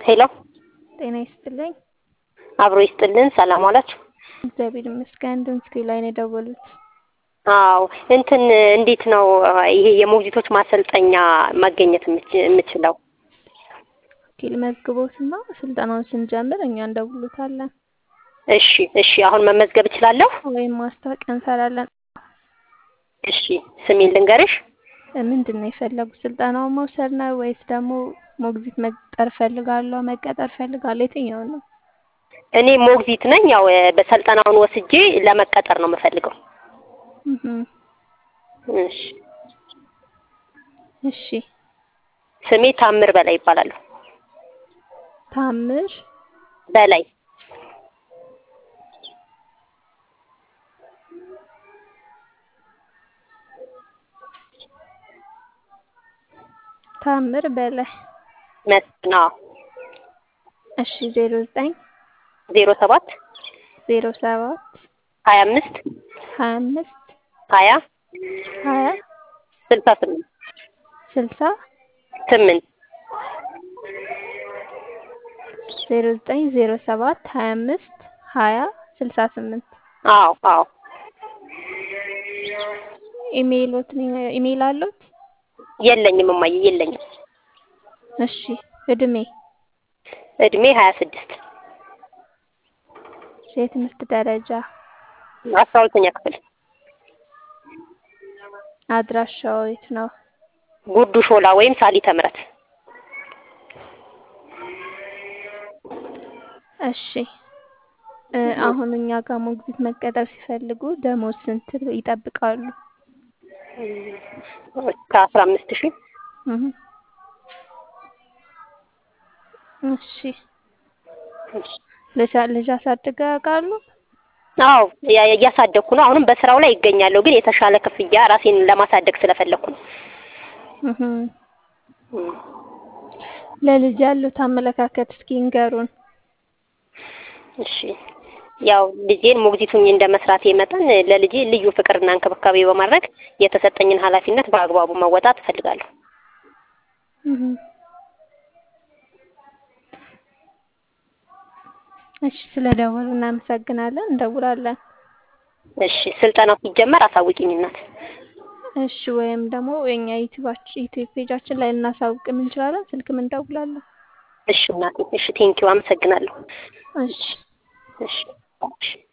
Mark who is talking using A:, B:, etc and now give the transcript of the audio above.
A: ሄሎ
B: ጤና ይስጥልኝ።
A: አብሮ ይስጥልን። ሰላም ዋላችሁ?
B: እግዚአብሔር ይመስገን። ድምፅኪ ላይ ነው የደወሉት።
A: አዎ እንትን እንዴት ነው ይሄ የሞግዚቶች ማሰልጠኛ ማገኘት የምችለው?
B: ኪል መዝግቦትና ስልጠናውን ስንጀምር እኛ እንደውሉታለን
A: እሺ እሺ። አሁን መመዝገብ እችላለሁ?
B: ወይም ማስታወቂያ እንሰራለን።
A: እሺ ስሜን ልንገርሽ?
B: ምንድን ነው የፈለጉት? ስልጠናውን መውሰድ ነው ወይስ ደግሞ ሞግዚት መቅጠር ፈልጋለሁ መቀጠር ፈልጋለሁ? የትኛው ነው?
A: እኔ ሞግዚት ነኝ። ያው በሰልጠናውን ወስጄ ለመቀጠር ነው የምፈልገው። እሺ
B: እሺ።
A: ስሜ ታምር በላይ ይባላሉ።
B: ታምር
A: በላይ
B: ታምር በላይ
A: መስና
B: እሺ። ዜሮ ዘጠኝ
A: ዜሮ ሰባት
B: ዜሮ ሰባት
A: ሀያ አምስት
B: ሀያ አምስት
A: ሀያ
B: ሀያ
A: ስልሳ ስምንት
B: ስልሳ
A: ስምንት
B: ዜሮ ዘጠኝ ዜሮ ሰባት ሀያ አምስት ሀያ ስልሳ ስምንት
A: አዎ አዎ።
B: ኢሜይሎት ኢሜይል አሉት?
A: የለኝም እማዬ የለኝም።
B: እሺ። እድሜ
A: እድሜ ሀያ ስድስት
B: የትምህርት ደረጃ
A: አስራ ሁለተኛ ክፍል
B: አድራሻው የት ነው?
A: ጉርዱ ሾላ ወይም ሳሊተ ምሕረት።
B: እሺ አሁን እኛ ጋር ሞግዚት መቀጠር ሲፈልጉ ደሞዝ ስንት ይጠብቃሉ?
A: ከአስራ አምስት ሺህ
B: እሺ። ልጅ አሳድገው ያውቃሉ?
A: አዎ እያሳደግኩ ነው። አሁንም በስራው ላይ ይገኛለሁ፣ ግን የተሻለ ክፍያ ራሴን ለማሳደግ ስለፈለግኩ ነው።
B: ለልጅ ያሉት አመለካከት እስኪ ንገሩን።
A: እሺ ያው ልጄን ሞግዚቱኝ እንደ መስራቴ መጠን ለልጄ ልዩ ፍቅርና እንክብካቤ በማድረግ የተሰጠኝን ኃላፊነት በአግባቡ መወጣት እፈልጋለሁ።
B: እሺ ስለደወሉ እናመሰግናለን። እንደውላለን።
A: እሺ ስልጠናው ሲጀመር አሳውቂኝ እናት።
B: እሺ ወይም ደግሞ የኛ ዩቲዩብ ፔጃችን ላይ ልናሳውቅም እንችላለን። ስልክም እንደውላለን።
A: እሺ እናቴ። እሺ ቴንኪው አመሰግናለሁ።
B: እሺ
A: እሺ እሺ